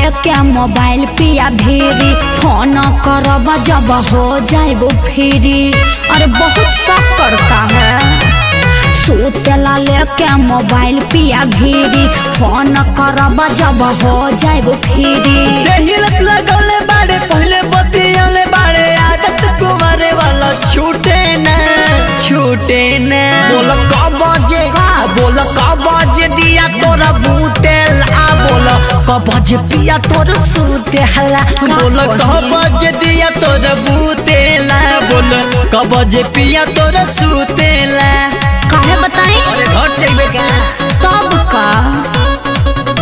लेके मोबाइल पिया भेरी फोन करब जब हो जाएबो फ्री अरे बहुत शक करता है सुतेला लेके मोबाइल पिया भेरी फोन करब जब हो जाएबो फ्री हिलक लगौले बाड़े पहले बतियाले बाड़े आदत कुमारे वाला छूटे न छूटे न बोल कब बजे बोल कब बजे दिया तोरा बूतेल आ बोल कब बजे पिया तोर सूते हला बोल कब बजे दिया तोर बूतेला बोल कब बजे पिया तोर सूतेला काहे बताई अरे घर जाइबे का तब का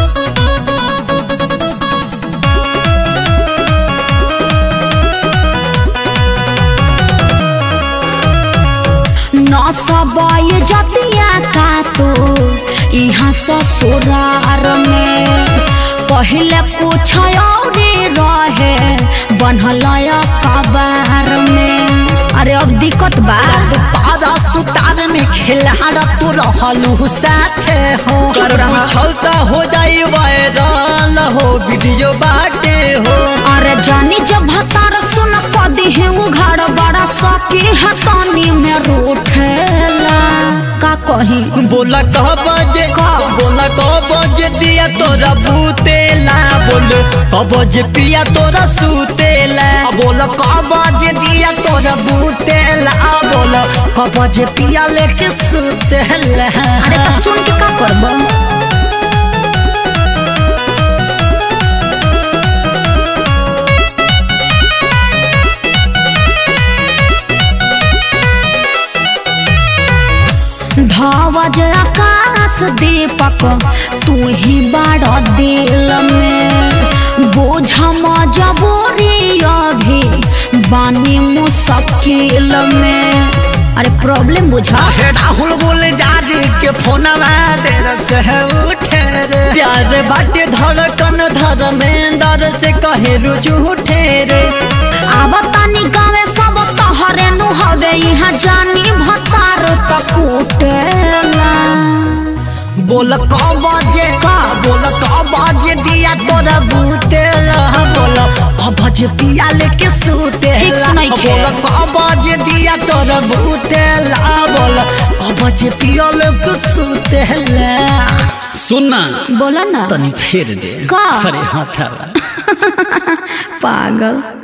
न सबय जतिया का तो यहाँ ससुरार में पहले कुछ और रहे बनल कबार में अरे अब दिक्कत बा पारा सुतार में खिलाड़ा तू रहलू साथे हो चुप कर रहा। पूछलता हो जाई वायरल हो वीडियो बाटे हो अरे जानी जब भतार सुन कदी है वो घर बड़ा सकी हतानी में रूठेला का कही बोला कह बजे का? बोला कह बजे दिया तोरा बूतेला बोल कह बजे पिया तोरा सूतेला बोल कह बजे दिया तोरा बूतेला बोल कह बजे पिया लेके सूतेला अरे तो सुन के का करब धवज आकाश दीपक तू ही बाड़ दिल में बोझ मजबूरी अभी बानी मुश्किल में अरे प्रॉब्लम बुझा हे राहुल बोल जारी के फोनवा देर से उठे रे प्यार बाटे धड़कन धर्मेंद्र से कहे रुचु उठे रे अब तानी गावे सब तहरे नु हवे यहाँ जानी भतार तक उठेला बोल क बजे का? बोल क बजे दिया तोरा बूतेल बोल क बजे पिया लेके सूतेल ठीक सुनाइखे। बोल क बजे दिया तोरा बूतेल बोल क बजे पिया लेके सूतेल सुनना बोला ना तनी फेर दे का? अरे हाथ पागल